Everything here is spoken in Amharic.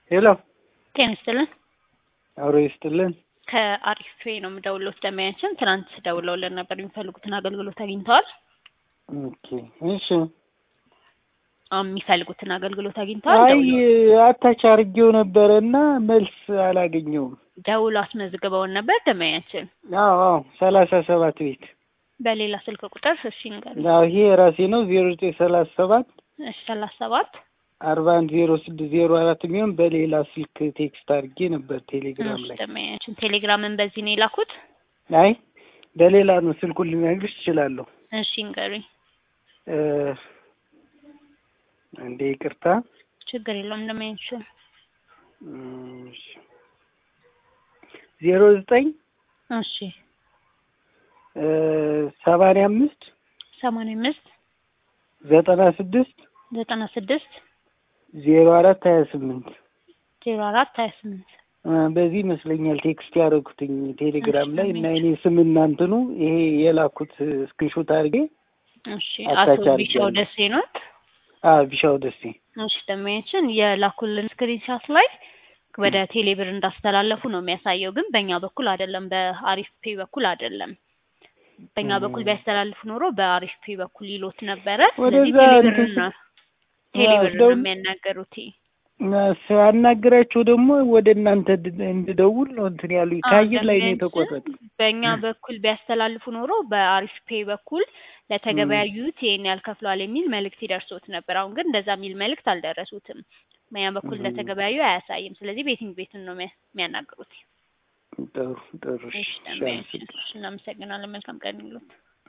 ሄሎ ጤና ይስጥልን። አብሮ ይስጥልን። ከአሪፍ ነው የምደውለው። ደንበኛችን ትናንት ደውለውልን ነበር። የሚፈልጉትን አገልግሎት አግኝተዋል? ኦኬ እሺ። አዎ፣ የሚፈልጉትን አገልግሎት አግኝተዋል? አይ ደውለው- አታች አድርጌው ነበረ እና መልስ አላገኘውም። ደውለው አስመዝግበውን ነበር ደንበኛችን። አዎ አዎ ሰላሳ ሰባት ቤት በሌላ ስልክ ቁጥር እሺ ንገሩኝ። አዎ ይሄ የራሴ ነው ዜሮ ዘጠኝ ሰላሳ ሰባት እሺ ሰላሳ ሰባት አርባ አንድ ዜሮ ስድስት ዜሮ አራት የሚሆን በሌላ ስልክ ቴክስት አድርጌ ነበር ቴሌግራም እሺ ላይ። ደንበኛችን ቴሌግራምን በዚህ ነው የላኩት? አይ በሌላ ነው ስልኩን ልነግርሽ እችላለሁ። እሺ ንገሩኝ። እ እንዴ ይቅርታ ችግር የለውም ደንበኛችን። እሺ ዜሮ ዘጠኝ እሺ እ ሰማንያ አምስት ሰማንያ አምስት ዘጠና ስድስት ዘጠና ስድስት ዜሮ አራት ሀያ ስምንት ዜሮ አራት ሀያ ስምንት በዚህ ይመስለኛል ቴክስት ያደረጉትኝ ቴሌግራም ላይ እና እሺ፣ እኔ ስምና እንትኑ ይሄ የላኩት ስክሪንሾት አድርጌ እሺ አታች አቶ ቢሻው አድርጌያለሁ። ደሴ ኖት? አ ቢሻው ደሴ እሺ ደንበኛችን የላኩልን ስክሪንሻት ላይ ወደ ቴሌብር እንዳስተላለፉ ነው የሚያሳየው፣ ግን በእኛ በኩል አይደለም፣ በአሪፍ ፔ በኩል አይደለም። በእኛ ም። በኩል ቢያስተላልፉ ኖሮ በአሪፍ ፔ በኩል ይሎት ነበረ። ወደዛ ስለዚህ ቴሌብር እንትን ነው ስ- ቴሌብር ነው ደውል- የሚያናገሩት። ሳናግራቸው ደግሞ ወደ እናንተ ድ- እንድደውል ነው እንትን ያሉ አዎ፣ ከአየር ላይ ነው ደንበኛችን የተቆረጠ። በእኛ በኩል ቢያስተላልፉ ኖሮ በአሪፍ ፔ በኩል ለተገበያዩት ይሄን ያህል ከፍለዋል የሚል መልእክት ይደርሶት ነበር። አሁን ግን እንደዛ የሚል መልእክት አልደረሱትም። በእኛ በኩል ም። እንደተገበያዩ አያሳይም። ስለዚህ ቤቲንግ ቤትን ነው የሚያ- የሚያናግሩት። ጥሩ ጥሩ እሺ፣ እሺ እሺ፣ ደንበኛችን አመሰግናለሁ። እናመሰግናለን። መልካም ቀን ይሉት።